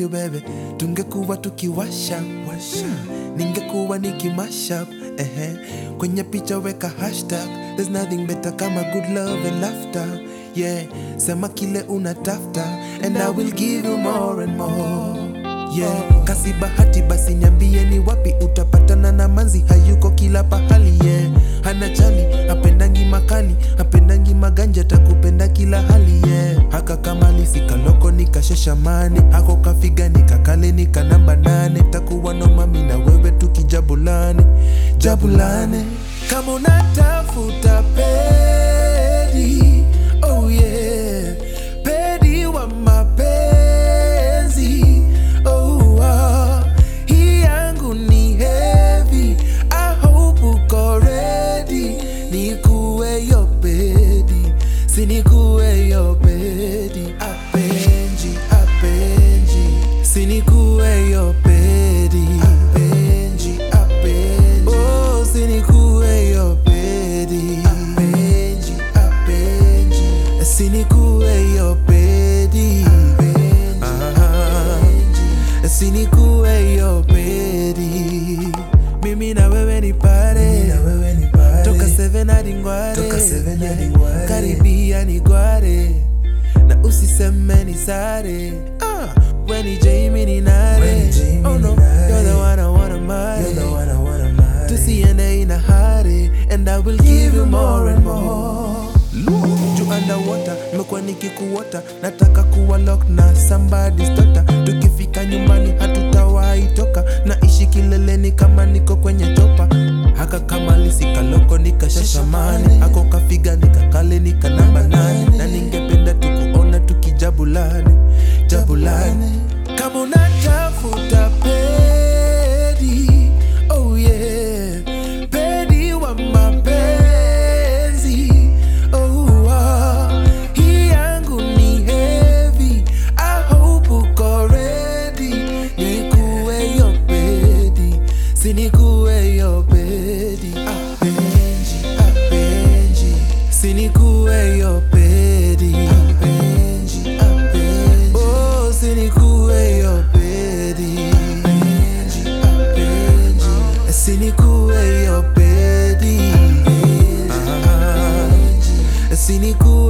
ndio bebe tungekuwa tukiwasha washa ningekuwa nikimashup ehe kwenye picha weka hashtag there's nothing better kama good love and laughter yeah sema kile unatafta and i will give you more and more yeah kasi bahati basi niambie ni wapi utapatana na manzi hayuko kila pahali yeah hana chali hapendangi makali hapendangi maganja takupenda kila hali yeah haka kamali sikaloko nikasheshamane hako kafiga nikakale nika namba nane takuwa no mami na wewe tukijabulane jabulane kama unatafuta pedi oh yeah pedi wa mapenzi oh ah. hii yangu ni heavy I hope uko ready nikuwe yo pedi sinikuwe yo pedi apenji apenji sinikuwe yo pedi apenji apenji oh sinikuwe yo pedi apenji apenji sinikuwe yo pedi apenji sinikuwe yo pedi mimi na wewe ni pare toka seven hadi ngware Toka seven hadi ngware. karibia ni gware na usiseme ni sare ah, we ni Jamie ni nare We ni Jamie oh no ni nare. you're the one I wanna marry You're the one I wanna marry. tusiende ina hari and I will give you more and more juu underwater nimekuwa nikikuota nataka kuwa lock na somebody's daughter tukifika nyumbani hatutawahi toka naishi kileleni kama niko kwenye topa haka kama lisikaloko nikashashamane hako kafiga nikakale nika namba nane na ningependa tukuona tukijabulane jabulane kama unatafuta pedi oh yeah pedi wa mapenzi oh ah. hii yangu ni heavy I hope uko ready nikuwe yo pedi sinikuwe yo pedi apenji apenji sinikuwe yo pedi apenji apenji oh sinikuwe yo pedi apenji apenji sinikuwe yo pedi apenji sinikuwe